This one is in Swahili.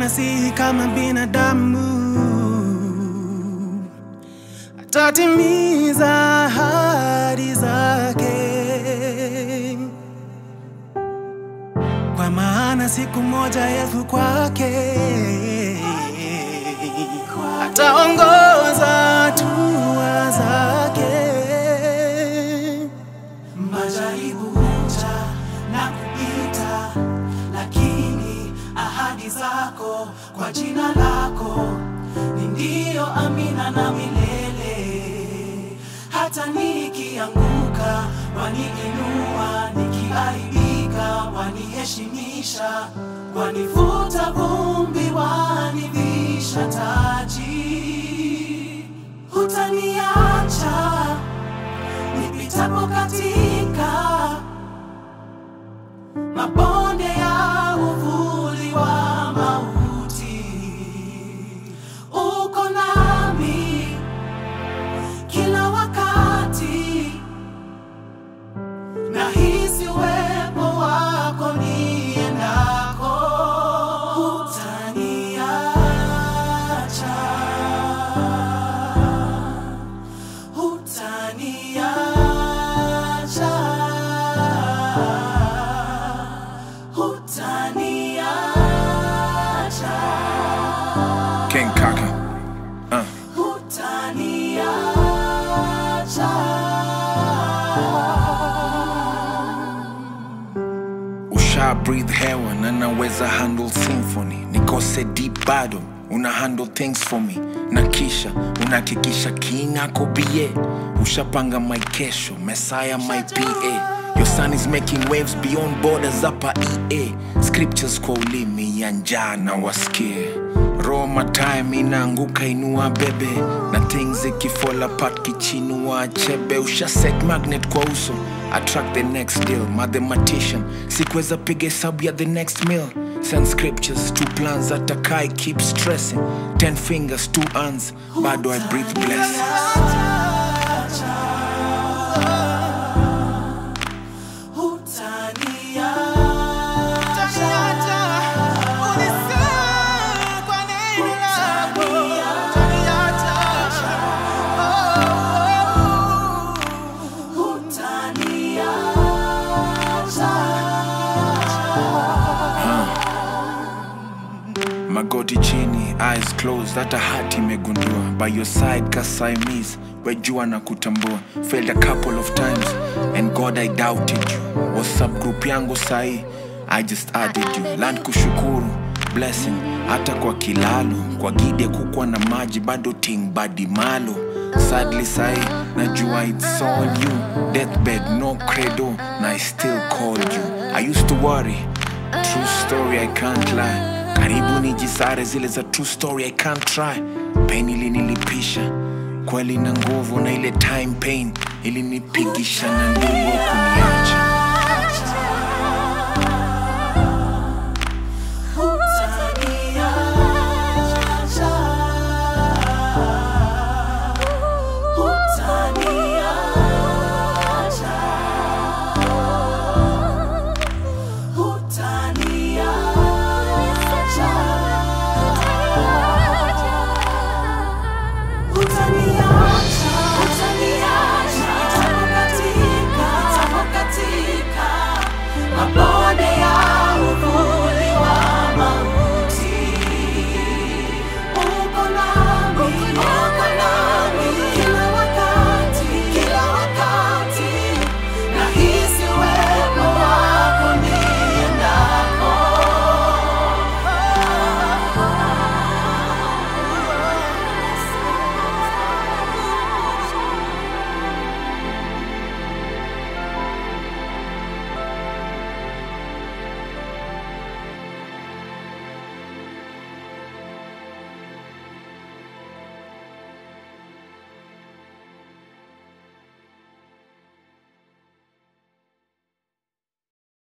maana si kama binadamu, atatimiza ahadi zake, kwa maana siku moja Yesu kwake ataongoza hatua zake. Majaribu huja na kupita, lakini ahadi zako kwa jina lako ni ndio, amina na milele. Hata nikianguka waniinua, nikiaibika waniheshimisha, wanifuta vumbi, wanivisha taji. Hutaniacha nipitapo katika mabonde ya uvuli wa mauti, uko nami kila wakati, nahisi uwepo wako niendako, hutaniacha hutaniacha hutaniacha King Kaka. Uh. Usha breathe hewa na naweza handle symphony, nikose deep bado una handle things for me, na kisha unahakikisha king ako bie, ushapanga my kesho, messiah my pa Your son is making waves beyond borders hapa EA Scriptures kwa ulimi ya njaa na wasikie Roma time inaanguka inua bebe na things ikifall apart kichinua chebe usha set magnet kwa uso attract the next deal mathematician sikuweza piga hesabu ya the next meal send scriptures two plans atakai keep stressing ten fingers two hands bado i breathe blessings magoti chini eyes closed hata hati imegundua by your side kasaimis wejua na kutambua failed a couple of times and god i doubted you whatsapp group yangu sahi i just added you land kushukuru blessing hata kwa kilalo kwa gide kukwa na maji bado ting badi malo sadly sahi najua it's all you deathbed no credo na i still called you i used to worry True story, I can't lie. Karibu nijisare zile za true story, I can't try. Pain ilinilipisha kweli na nguvu, na ile time pain ilinipigisha na nguvu kuniacha.